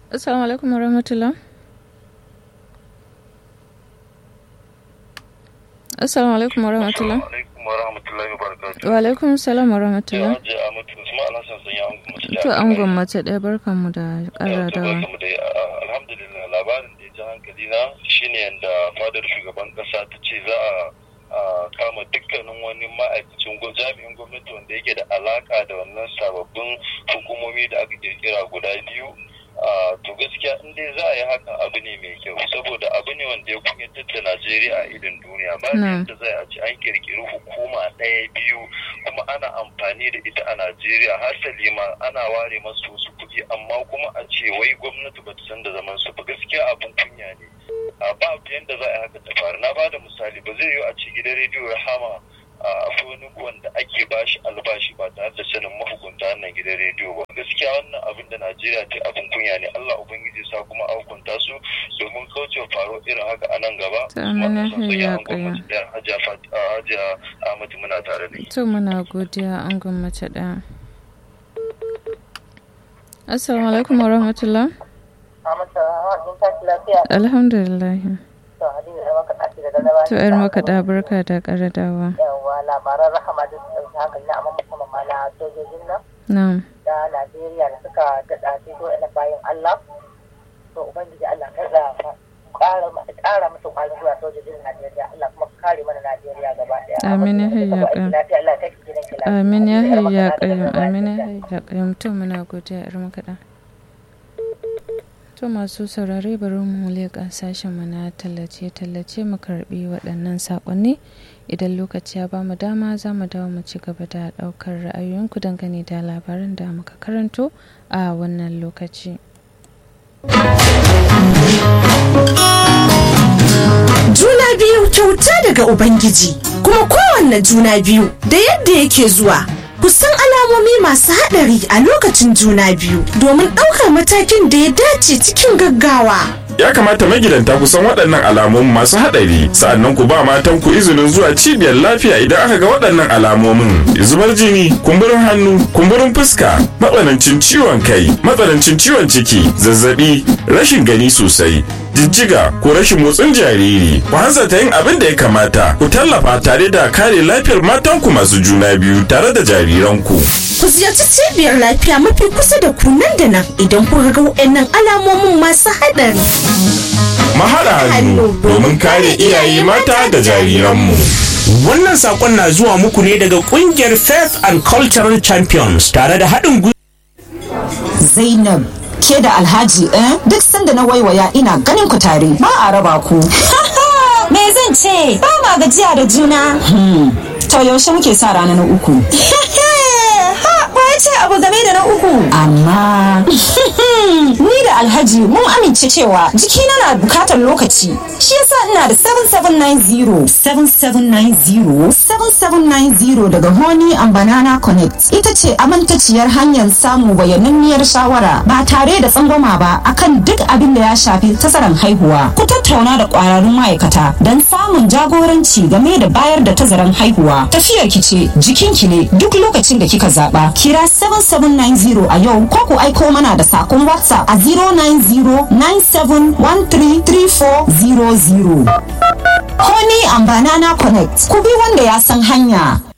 Assalamu alaikum warahmatullah. Assalamu alaikum warahmatullah. alaikum wa rahmatullahi wa barakatuh. Wa alaikum salam warahmatullah. Hajji Ahmadu Usman Alhassan sun yi angon mace da To an gwammace ɗaya barkanmu da ƙara dawa. Barkamu da alhamdulillah labarin da ya ji hankali na shine yadda fadar shugaban kasa ta ce za a kama dukkanin wani ma'aikacin jami'in gwamnati wanda yake da alaka da wannan sababbin hukumomi da aka kirkira guda biyu to gaskiya in dai za a yi hakan abu ne mai kyau saboda abu ne wanda ya kunyatar da najeriya a idin duniya ba yadda zai a ce an kirkiri hukuma ɗaya biyu kuma ana amfani da ita a najeriya hasali ma ana ware masu wasu kuɗi amma kuma a ce wai gwamnati ba ta san da zaman su ba gaskiya abin kunya ne a ba yadda za a yi haka ta faru na ba da misali ba zai yiwu a ce gidan rediyo ya hama akwai wani wanda ake bashi albashi ba tare da sanin mahukunta wannan gidan rediyo ba gaskiya wannan abin da najeriya ta abin kunya ne allah ubangiji sa kuma a hukunta su domin kaucewa faro irin haka a nan gaba hajiya ahmadu muna tare da to muna godiya an gwamnati ɗaya assalamu alaikum wa rahmatullah alhamdulillah to yar makaɗa barka da ƙaradawa yawa labaran rahama da su ɗauki hankali na amma musamman ma na sojojin nan na'am da najeriya da suka daɗa fito ina bayan allah to ubangiji allah kada ƙara musu ƙwarin zuwa sojojin najeriya allah kuma kare mana najeriya gaba ɗaya amin ya hayya ƙayyum amin ya hayya ƙayyum amin ya hayya ƙayyum to muna godiya yar makaɗa To masu saurare bari mu leƙa sashen mu na tallace-tallace mu karbi waɗannan saƙonni idan lokaci ya bamu dama za mu dawo mu ci gaba da ɗaukar ra'ayoyinku dangane da labaran da muka karanto a wannan lokaci. Juna biyu kyauta daga Ubangiji kuma kowanne juna biyu da yadda yake zuwa. kusan alamomi masu haɗari a lokacin juna biyu domin ɗaukar matakin da ya dace cikin gaggawa. Ya kamata magidanta ku san waɗannan alamomin masu haɗari sa'annan ku ba matan ku izinin zuwa cibiyar lafiya idan aka ga waɗannan alamomin zubar jini kumburin hannu kumburin fuska matsanancin ciwon kai matsanancin ciwon ciki zazzabi rashin gani sosai jijjiga ko rashin motsin jariri ku hanzarta yin abin da ya kamata ku tallafa tare da kare lafiyar matanku masu juna biyu tare da jariranku Ku ziyarci cibiyar lafiya mafi kusa da ku nan da nan idan kuka ga waɗannan alamomin masu haɗari. Mahaɗa hannu domin kare iyaye mata da jariranmu. Wannan saƙon na zuwa muku ne daga ƙungiyar Faith and Cultural Champions tare da haɗin gwiwa. Zainab ke da Alhaji eh duk sanda na waiwaya ina ganin ku tare ba a raba ku. Me zan ce ba ma gajiya da juna. To yaushe muke sa rana na uku. ce abu game da na uku. Amma ni da Alhaji mun amince cewa jikina na bukatar lokaci. Shi yasa ina da 7790 7790 7790 daga Honey and Banana Connect ita ce amintaciyar hanyar samu bayananniyar shawara ba tare da tsangwama ba akan duk abin da ya shafi tazaran haihuwa. Ku tattauna da kwararrun ma'aikata don samun jagoranci game da bayar da tazaran haihuwa. Tafiyar ki ce jikinki ne duk lokacin da kika zaba. Kira 7790 a yau ko ku aiko mana da sakon WhatsApp a 09097133400. Honey and Banana Connect ku bi wanda ya san hanya.